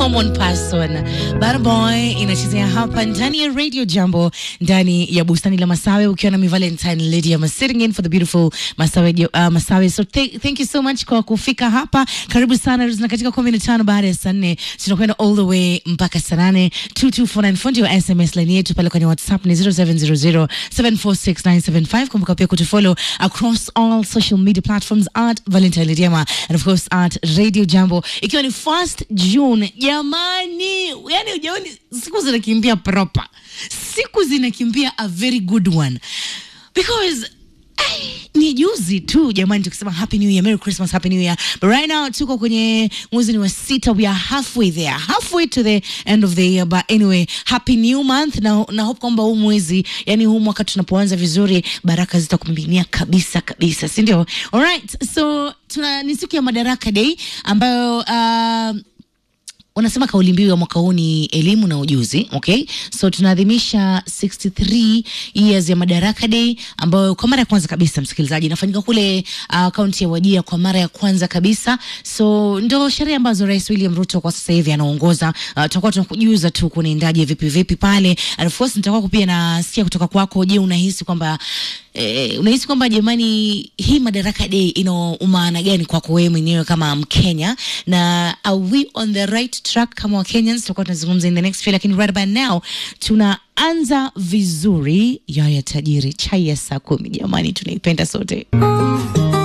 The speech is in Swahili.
common person. Barboy inachezea hapa ndani ya Radio Jambo ndani ya bustani la Masawe ukiwa na mi Valentine Lydia I'm sitting in for the beautiful Masawe, uh, Masawe. So th thank you so much kwa kufika hapa. Karibu sana na katika kumi na tano baada ya saa nne tunakwenda all the way mpaka saa nane 2249 fundi wa SMS line yetu pale kwenye WhatsApp ni 0700746975. Kumbuka pia kutufollow across all social media platforms at Valentine Lydiama and of course at Radio Jambo ikiwa ni first June. Jamani, yani ujaoni siku zinakimbia proper, siku zinakimbia a very good one because Ay, ni juzi tu jamani, tukisema happy new year, merry christmas, happy new year. But right now tuko kwenye mwezi ni wa sita, we are halfway there, halfway to the end of the year. But anyway, happy new month, na, na hope kwamba huu mwezi, yani huu mwaka tunapoanza vizuri, baraka zitakumiminia kabisa kabisa, si ndio? Alright, so tuna ni siku ya Madaraka Day ambayo uh, wanasema kauli mbiu ya mwaka huu ni elimu na ujuzi. Okay, so tunaadhimisha 63 years ya Madaraka Day ambayo kwa mara ya kwanza kabisa, msikilizaji, inafanyika kule kaunti uh, ya Wajia kwa mara ya kwanza kabisa. So ndo sherehe ambazo Rais William Ruto kwa sasa hivi anaongoza. Uh, tutakuwa tunakujuza tu kunaendaje vipi vipi pale, and of course nitakuwa pia nasikia kutoka kwako. Je, unahisi kwamba eh, unahisi kwamba jamani, hii Madaraka Day ina umaana gani kwako wewe mwenyewe kama Mkenya, na are we on the right track kama Kenyans? Tutakuwa tunazungumza in the next few, lakini right about now tunaanza vizuri. Yaya Tajiri, chai ya saa kumi, jamani, tunaipenda sote.